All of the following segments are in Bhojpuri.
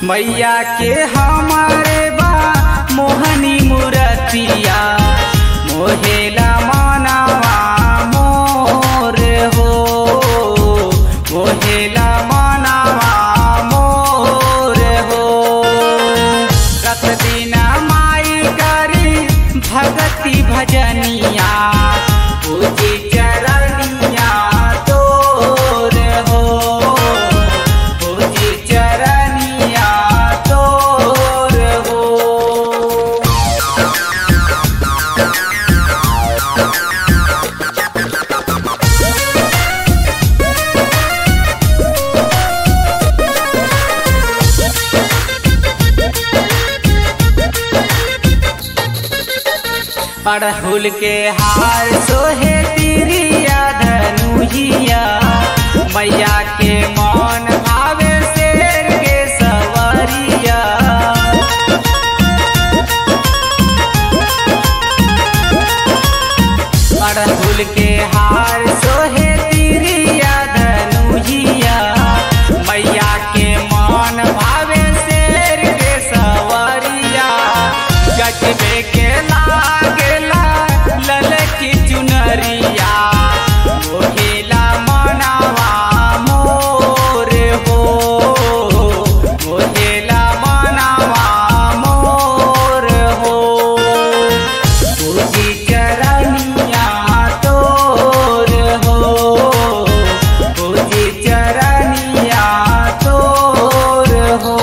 मैया के हमारे बा मोहनी मूरतिया मोहेला मनवा मोर हो मोहेला मनवा मोर हो रत दिन माई करी भगति भजनिया पूजी चरनिया तोर हो पूजी चरनिया तोर हो अड़हुल के हार सोहे तिरिया धनुहिया मैया के मौन भावे शेर के सवरिया अड़हुल के हार सोहे तिरिया धनुहिया मैया के मौन भावे शेर के सवरिया गजबे के लागेला ललकी चुनरिया मोहेला मनवा मोर हो मोहेला मनवा मोर हो पूजी चरनिया तोर हो पूजी चरनिया तोर हो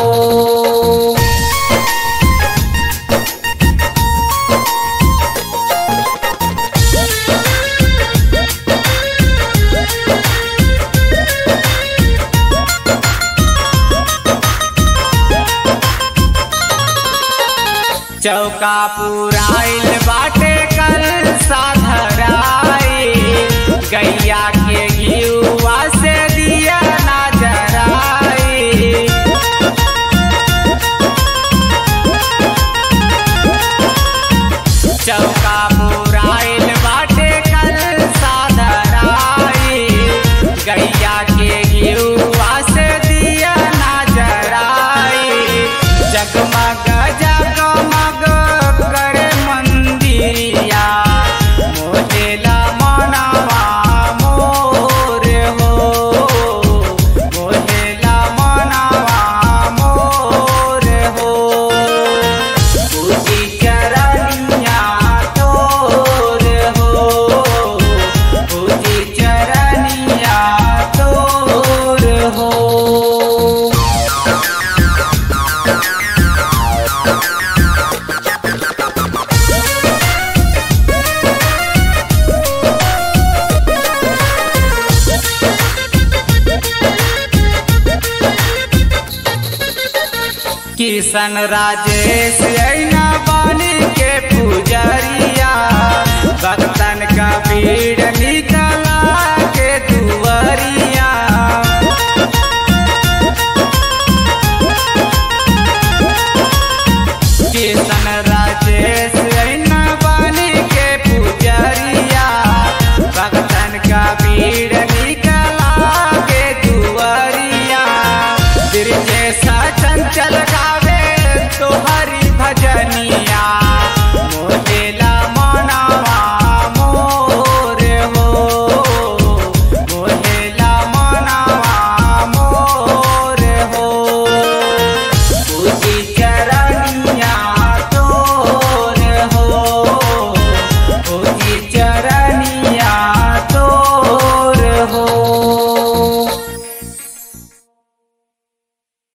चौका पुराइल बाटे कल साधराई गैया के घियुआ से दिया ना जराई चौका पुराइल बाटे कल साधराई गैया के घियुआ से दिया ना जराई जगमग जगमग करे मंदिरिया मोहेला मनवा मोर हो मोहेला मनवा मोर हो पूजी चरनिया तोर हो पूजी चरनिया तोर हो किशन राजेश ऐना बानी के पुजरिया भक्तन का भीड़ निकला के दुवरिया